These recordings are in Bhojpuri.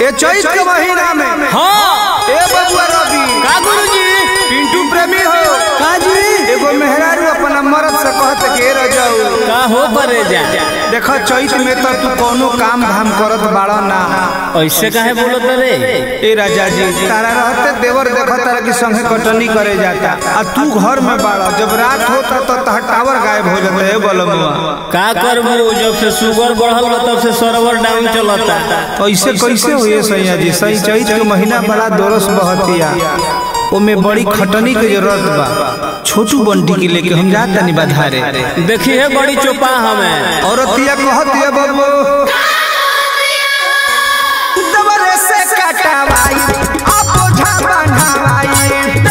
ए चैत के महीना में हाँ ए बबुआ रवि का गुरुजी पिंटू प्रेमी हो काजी एगो मेहरारू अपना मर्द से कहत के रह जाऊ का हो परे जा देखो चैत में तो तू कोनो काम धाम करत बाड़ा ना ऐसे काहे बोलत रे ए राजा जी तारा रहते देवर देखो तारा की संगे कटनी करे जाता आ तू घर में बाड़ा जब रात होता तो तह टावर गायब हो जाता है बलमुआ का करबू जब से शुगर बढ़ल बा तब से सर्वर डाउन चलता ऐसे कैसे हुए सैया जी सही चैत के महीना बड़ा दोरस बहतिया ओमे बड़ी खटनी के जरूरत बा छोटू बंटी के लेके हम जात तनी बाधारे देखी है बड़ी चोपा हमें औरतिया कहतिया बाबू दबरे से कटवाई अब ओझा बन्हवाई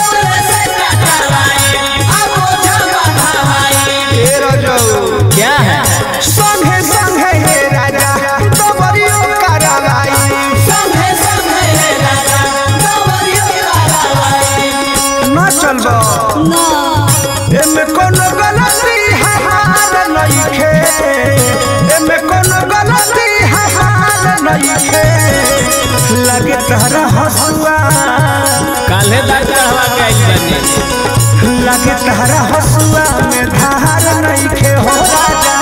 ए रजऊ क्या है संगे संगे हे राजा दबरियो करवाई न चलबो एमे कोनो गलती हमार नइखे एमे कोनो गलती हमार नइखे लगे तहरा हसुआ काल्हे दांत कहवा के आई बनी लगे तहरा हसुआ में धार नइखे हो राजा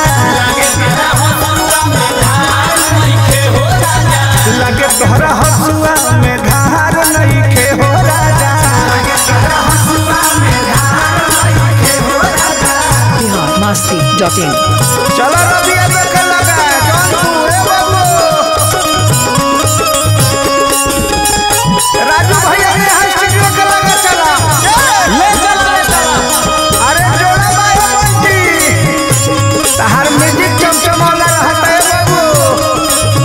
लगे तहरा हसुआ में धार नइखे हो राजा biharmasti.in चलो रबिया देखे लगा जौनपुर ए बाबू राजू भैया ने यहाँ स्टूडियो के लगा चला ले चला ले चला अरे जोड़ा बाबू बंटी तहार म्यूजिक चमचमाला रहता है बाबू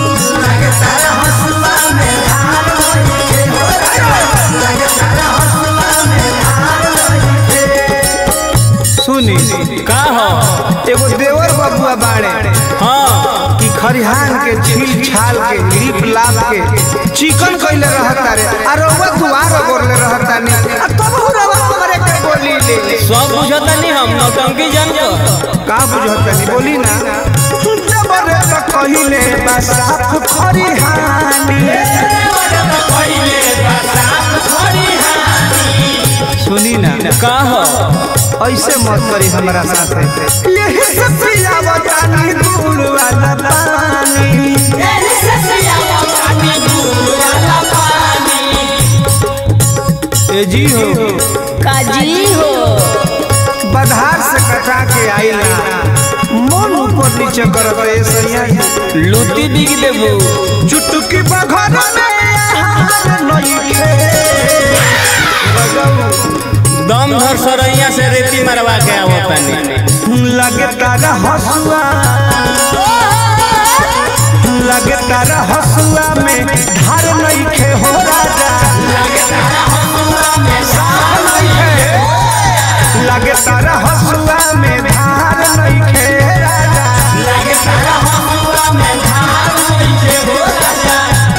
सुनी का हो एगो देवर बबुआ बाड़े हाँ कि खरिहान के छील छाल के लिप लाप के चिकन कइले रहता रे आ रउआ दुआर गोरले रहता ने आ तब रउआ हमरे के बोली ले ले सब बुझता नहीं हम नौटंकी जान को का बुझत नहीं बोली ना जबरे तो कहिले बा साफ खरिहानी सुनी ना का हो ऐसे मत करी हमरा साथे यही से पियावता नी दूर वाला पानी ए जी हो काजी हो बधार से कटा के आइला मन ऊपर नीचे करत ए सैया लूटी बिग देबू चुटकी बघर में हार नइखे दम धर सरैया से रेती मरवा के आवतनी लगे तारा हसुआ लगे तारा हसुआ में धार नइखे हो राजा लगे तारा हसुआ में धार नइखे लगे तारा हसुआ में धार नइखे राजा लगे तारा हसुआ में धार नइखे हो राजा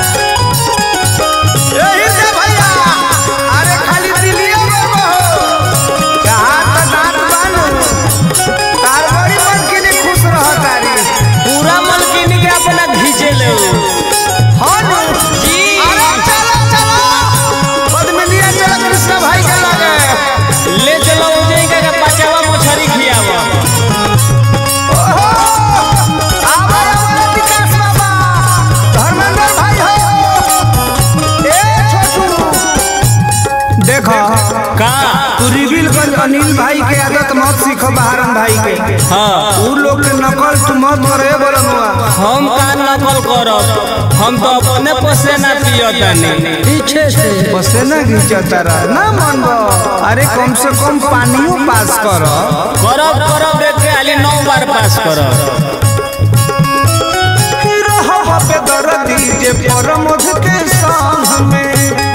यही से भैया अरे खाली दिलिया बाबा हो कहाँ त दांत बानू तार बड़ी मन के लिए खुश रह तारी पूरा मलकिनी के अपना घींचे ले हाँ नु जी अरे चलो चलो पद्मिनिया चलो कृष्ण भाई के लगे ले चलो उजई का बचावा मछरी खियावा ओहो आवा आवा विकास बाबा धर्मेंद्र भाई हो ए छोटू देखो का तू रिविल कर अनिल भाई के आदत मत सीखो बहारन भाई के हाँ उ लोग के नकल तू मत करे बोलनुआ हम का नकल करब हम तो अपने पसेना पियतनी पीछे से पसेना घिंचता रह ना मन अरे कम से कम पानियो पास कर करब करब देख के खाली नौ बार पास करब पे दर्दी जे परमध के संग में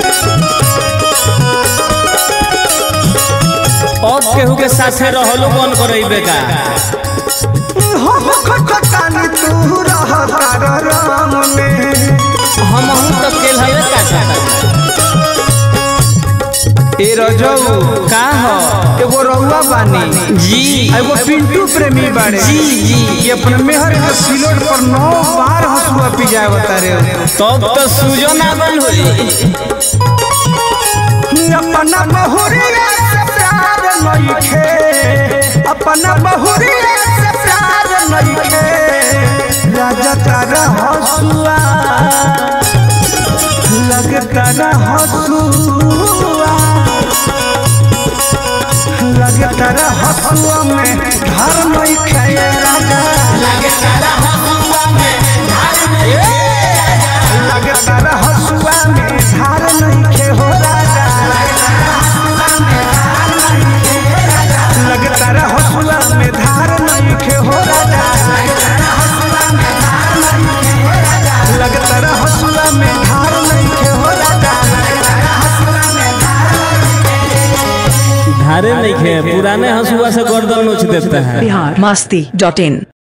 अब केहू के साथे रहलो बन करइबे का हम खटकानी तू रह तार राम में हम हूं तो केल हवे का चाहता ए ए रजऊ का हो एगो रउआ बानी जी आ एगो पिंटू प्रेमी बाड़े जी जी ये अपने मेहर के सिलोट पर नौ बार हंसुआ पिजाए बता रहे तब तो सूजो ना बन होई अपना बहुरिया से प्यार नइखे अपना बहुरिया से प्यार नइखे राजा तारा हंसुआ लगता रा हंसुआ लगता रा हंसुआ में घर नइखे राजा लगता रा हंसुआ में धार नइखे हो राजा लगता रा हंसुआ में धार नइखे हो राजा लगता रा हंसुआ में धार नइखे हो राजा धारे नहीं खे पुराने हंसुआ से गर्दन नोच देता है बिहार मस्ती डॉट इन